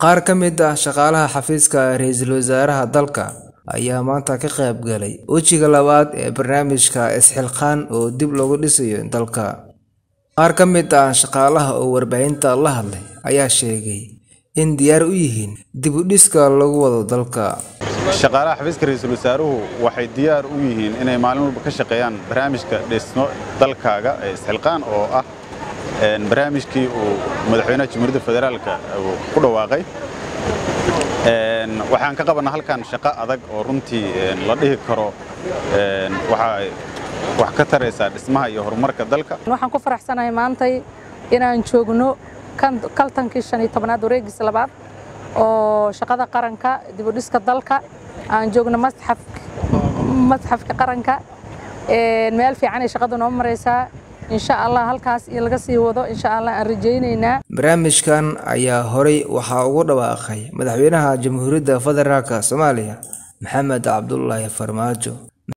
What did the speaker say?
Qaar ka mid ah shaqaalaha xafiiska ra'iisul wasaaraha dalka ayaa maanta ka qayb galay wejiga labaad ee barnaamijka Isxilqaan oo dib loogu dhisayo dalka. Qaar ka mid ah shaqaalaha oo warbaahinta la hadlay ayaa sheegay in diyaar u yihiin dib u dhiska lagu wado dalka. shaqaalaha xafiiska ra'iisul wasaaruhu waxay diyaar u yihiin inay maalin walba ka shaqeeyaan barnaamijka dhisno dalkaaga ee isxilqaan oo ah een, barnaamijkii uu madaxweynaha jamhuuriyadda federaalka uu ku dhawaaqay Een, waxaan ka qabanaa halkan shaqo adag oo runtii een, la dhihi karo een, waxay wax ka taraysaa dhismaha iyo horumarka dalka waxaan ku faraxsanahay maantay inaan joogno kan- kaltankii shan iyo tobnaad wareegiisa labaad oo shaqada qaranka dib u dhiska dalka aan joogno masxaf masxafka qaranka Een, meel fiican ay shaqadu noo maraysaa insha allah halkaas in laga sii wado insha allah aan rajaynaynaa Barnaamijkan ayaa horey waxaa ugu dhawaaqay madaxweynaha Jamhuuriyadda Federaalka Soomaaliya Maxamed Cabdullaahi Farmaajo